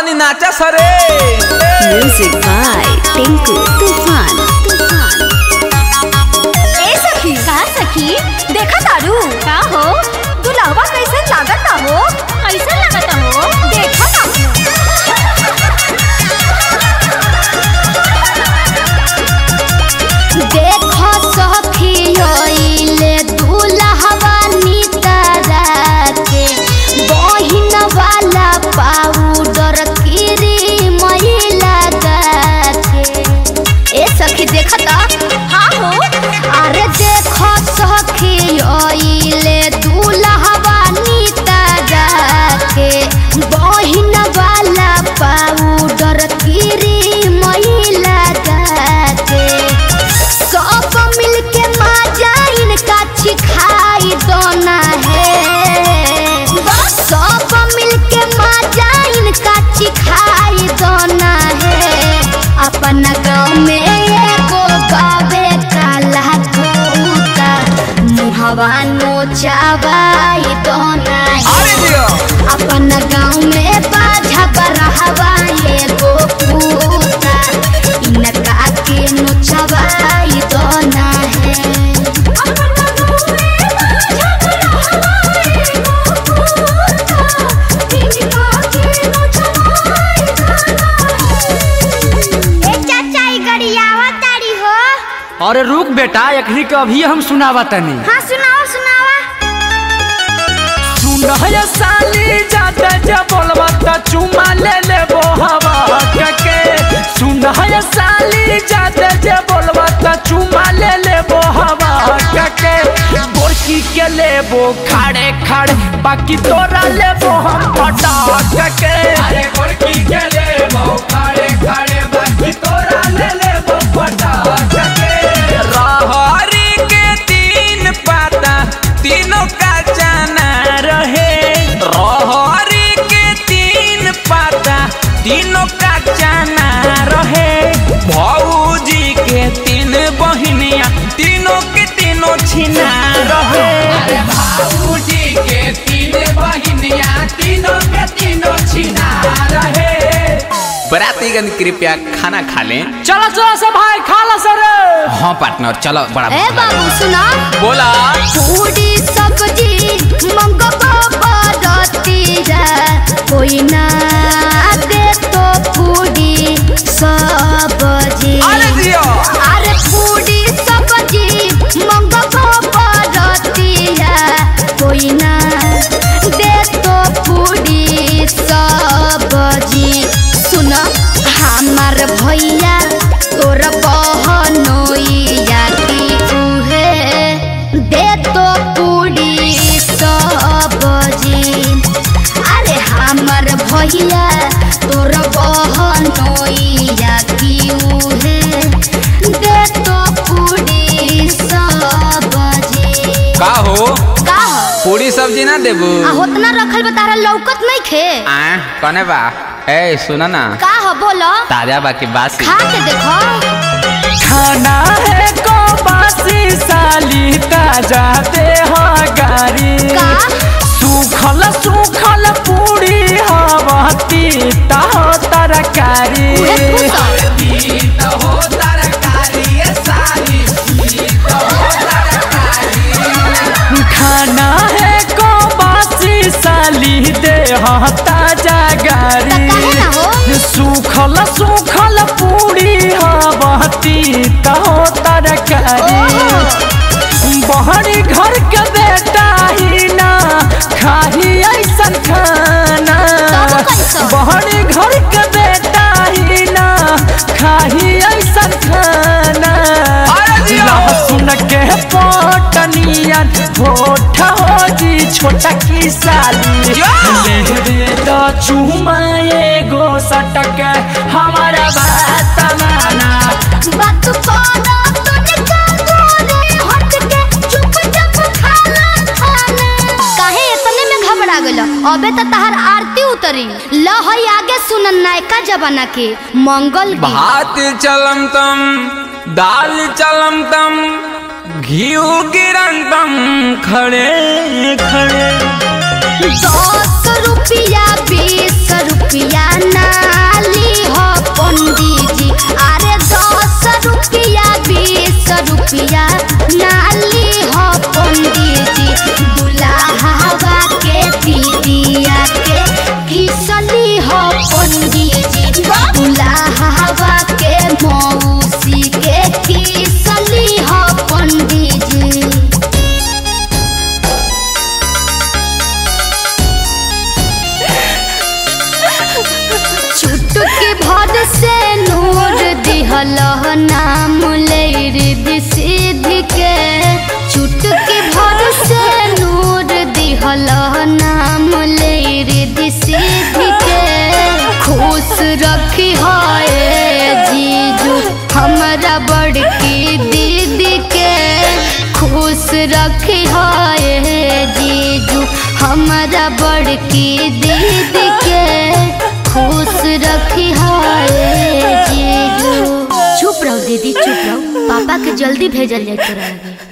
तनी नाचा सरे Music by Tinku Tufan. Tufan. ए सखी का सखी देखा तारू का हो दुल्हवा कैसे लागत हो कैसे लागत हो देखा ना देखो सखी होइले दुल्हवा नितरा के बहिन वाला पाउडर क्रीम लगा के ए सखी देखता हाँ हो अरे देखो सखी ओइले दूल्हवा नितरा के बहिन वाला पाउडर क्रीम लगा के सब मिलके मजा इनका छिखाई दोना है सब मिलके मजा इनका छिखाई दोना है अपन गाँव में एगो गावे काला तूता मुहवा नोचावाई दोना अरे है दियो अपन गाँव में बाझा बरहवा एगो पूता इनका के नोचवाई दोना है अरे रुक बेटा एकरी के अभी हम सुनावा तनी हाँ सुनाओ सुनावा सुनय साली जाते जे बोलबा त चुमा ले लेबो हवा के सुनय साली जाते जे बोलबा त चुमा ले लेबो हवा के बोरकी के लेबो खाड़े खाड़े बाकी तोरा लेबो हम पटाक के अरे बोरकी के लेबो खाड़े खाड़े बाकी तोरा ले लेबो पटाक के रहरी के तीन पाता तीनों का जाना रहे रहरी के तीन पाता तीनों का जाना रहे भौजी के तीन बहिनिया तीनों के तीनों छिना रहे बाबूजी के तीन बहिनिया तीनों के तीनों छिना रहे बरातीगण कृपया खाना खा लें चलो चलो सब भाई खा लो सर हाँ पार्टनर चलो बड़ा ए बाबू सुना बोला पूरी सब्जी मंगवा बरतीरा कोई ना दे तो पूरी सब्जी अरे दियो अरे पूरी सब्जी मंगवा बरतीरा कोई ना दे तो पूरी सब्जी सुन हमार भैया तोर बहनोइया की उहे दे तो पूरी सब्जी अरे हमर भैया तोर बहनोइया की उहे दे तो पूरी सब्जी का हो का हो पूरी सब्जी ना देबू आ होतना रखल बा तारा लौकत नहीं खे आ कने बा ए सुना ना का हो बोलो ताजा बाकी बासी खा के देखो खाना है को बासी साली ताजा दे हो गारी का सूखल सूखल पूरी हवती ता हो तरकारी उहे फूसो। हो तरकारी ये साली खाना है को बासी साली दे हो ताजा त काहे गारी ना हो सूखल सूखल पूरी हवती तहो तरकारी बहरी घर के बेटा ही ना खाही ऐसन खाना तब कैसन? बहरी घर के बेटा ही ना खाही ऐसन खाना लहसुन के पटनिया होठ हो जी छोटा की साली ले दे तो चुमा एगो सटक हमारा बात माना बात कोना तो निकाल गोरे हट के चुप चुप खाना खाना काहे इतने में घबरा गेलो अबे त तहार आरती उतरी ल हई आगे सुनन नायका जमाना के मंगल गीत भात चलम तम दाल चलम तम घी गिरन तम खड़े खड़े दस रुपया बीस रुपया नाली हो पंडित जी अरे दस रुपया बीस रुपया नाली हो पंडित जी दुल्हावा के दीदिया के घिसली हो पंडित जी दुल्हावा के मौसी के घिसली हो पंडित जी चुटकी भर से नूर दिहल नाम लैर सिद्ध के चुटकी भर से नूर दिहल नाम लैर सिद्ध के खुश रखी है जीजू हमरा बड़की दीदी के खुश रखी है जीजू हमरा बड़की दीदी के खुश रखी है जीजू चुप रहो दीदी चुप रहो पापा के जल्दी भेजल जाए तोरा लगे